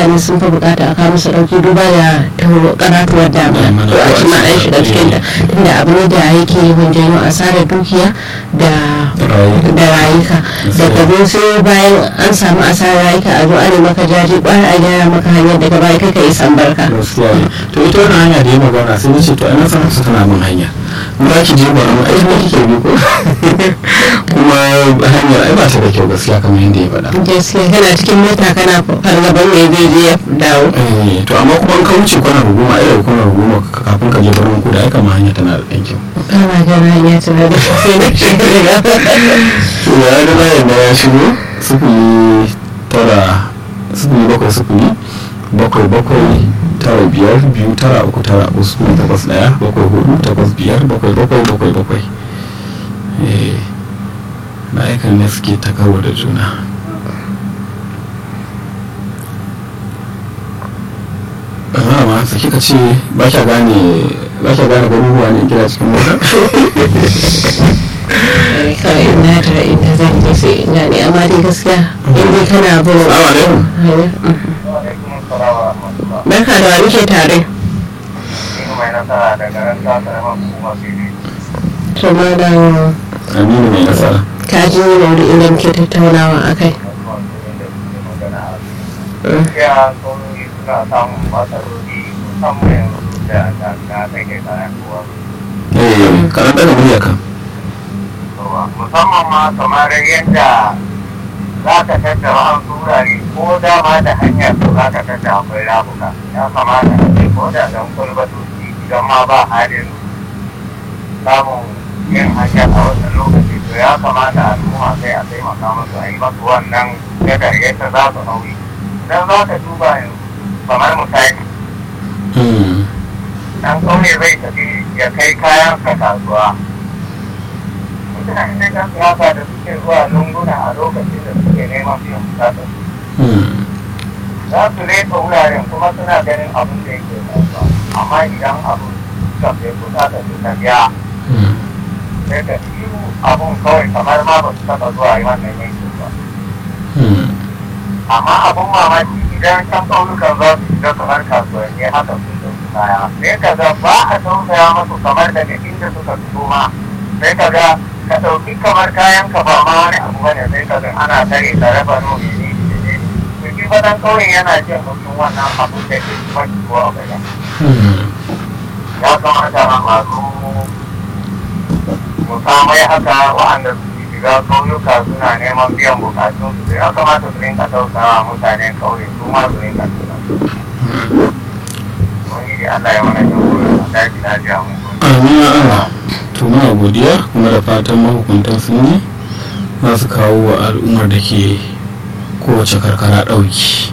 mutane sun fi bukata a kawo musu dauki duba da karatuwar damuna to a shi ma an shiga cikin ta tunda abu ne da yake yawan janyo asarar dukiya da da rayuka da gabo sai bayan an samu asarar rayuka a zo ana maka jaji kwara a gyara maka hanyar daga baya kai ka yi sambarka gaskiya ne to ita wannan hanya da ya magana sai nace to ana san su tana min hanya in za ki je ba mu aiki ne kike bi ko kuma hanyar ai ba ta da kyau gaskiya kamar yadda ya faɗa gaskiya kana cikin mota kana fargaban mai zai je ya dawo Eh, to amma kuma in ka wuce kwanar hukuma ai da kwanar hukuma kafin ka je birnin kudu ai kama hanya tana da ɗan kyau kana gana hanya tana da sai na shiga to ya ga bayan da ya shigo sufuri tara sufuri bakwai sufuri bakwai bakwai tara biyar biyu tara uku tara uku sufuri takwas ɗaya bakwai hudu takwas biyar bakwai bakwai bakwai bakwai eh ma'aikan ne suke ta karo da juna amma ma sai kika ce ba kya gane ba kya gane garuruwa ne gida cikin mota kawai ina da inda zan je sai ina ne amma dai gaskiya in dai kana bin Salamu alaikum. barka da wani ke tare to malam aminu mai nasara ka ji maudu inda muke tattaunawa a kai eh karan ɗaga murya kan musamman ma kamar yadda za ka tattara wasu wurare ko dama da hanyar to za ka tattara akwai rafuka ya kamata a ce ko da don kulbatoci idan ma ba halin samun yin hanyar a wannan lokaci to ya kamata al'umma sai a taimaka musu a yi masu wannan gadar yadda za su nauyi idan za ka duba yanzu kamar misali dan kauye zai tafi ya kai kayan sa kasuwa mutane da siyasa da suke zuwa lunguna a lokacin da suke neman biyan bukatar za su reta wuraren kuma suna ganin abin da yake kasuwa amma idan abin suka fi bukatar su ta biya sai ka shiru abin kawai kamar ma ba su taɓa zuwa yi wannan yankin ba amma abin mamaki idan can ƙauyukan za su shiga kamar kasuwanni haka sun ɗauki kaya sai ka ga ba a tausaya masu kamar daga inda suka fito ma sai ka ga ka ɗauki kamar kayan ka ba ma wani abu bane sai ka ga ana tare da raba nomi ne ne to shi fa dan ƙauyen yana jin mutum wannan abu da ke mafi ko a bayan ya kamata a masu musamman haka wa'anda su shiga ƙauyuka suna neman biyan bukatun su ya kamata su rinka tausawa mutanen ƙauye su ma su rinka tausawa wani Allah ya mana jagora a daji lafiya mun gode. amin ya Allah to muna godiya kuma da fatan mahukuntan sun yi za su kawo wa al'ummar da ke kowace karkara ɗauki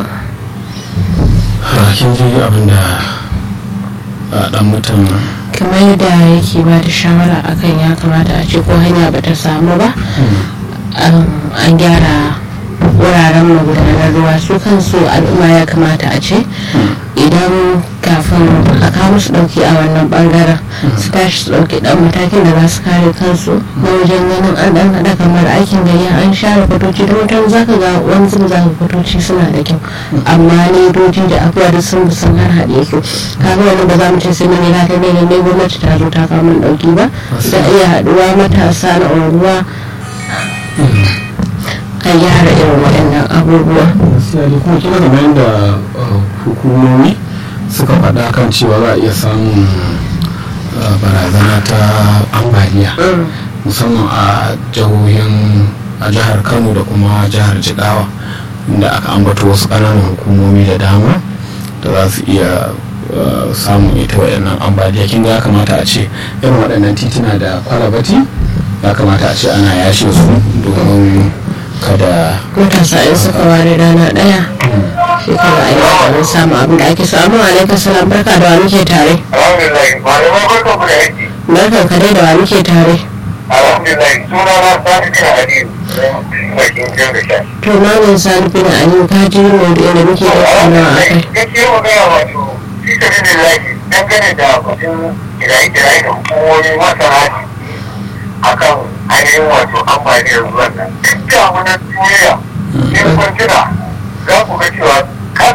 Ha, kin ji abin da a ɗan mutum kamar yadda yake ba da shawara akan ya kamata a ce ko hanya ba ta samu ba an- an gyara wuraren magudanar ruwa su kansu al'umma ya kamata a ce idan kafin a kawo su dauki a wannan bangaren su tashi su dauki dan matakin da za su kare kansu na wajen ganin an dan hada kamar aikin gayya an share kwatoci da wutar zaka ga wani zuba zaka kwatoci suna da kyau amma ledoji da abubuwa da sun sun har haɗe su kaga wani ba za mu ce sai mun yi lafiya ne ne gwamnati ta zo ta kawo mun dauki ba da iya haɗuwa matasa na unguwa a gyara irin waɗannan abubuwa gaskiya dai kuma kina kamar yadda uh, hukumomi suka faɗa kan cewa za a iya samun uh, barazana ta ambaliya musamman a jihohin a jihar kano da kuma jihar jigawa inda aka ambato wasu ƙananan hukumomi da dama da za su iya uh, samun ita waɗannan ambaliya kin ga ya kamata a ce irin waɗannan tituna da kwalabati ya kamata a ce ana yashe su domin kada matasa in suka ware rana ɗaya shekara a yi domin samun abin da ake samu alaikar salam barka da wa muke tare Alhamdulillah, malamai barkan ku da aiki. barkan ka dai da wa muke tare Alhamdulillah, suna na sani bin Aliyu. Mai kinkin da sha. to malam sani bin aliyu ka ji maudu'in da muke tattaunawa a kai gaskiya magana wato shi ta bin lafi dangane da batun kiraye-kiraye da hukumomi masana akan ainihin wato ambaliyar ruwan nan duk da wani duniya in kun tuna za ku ga cewa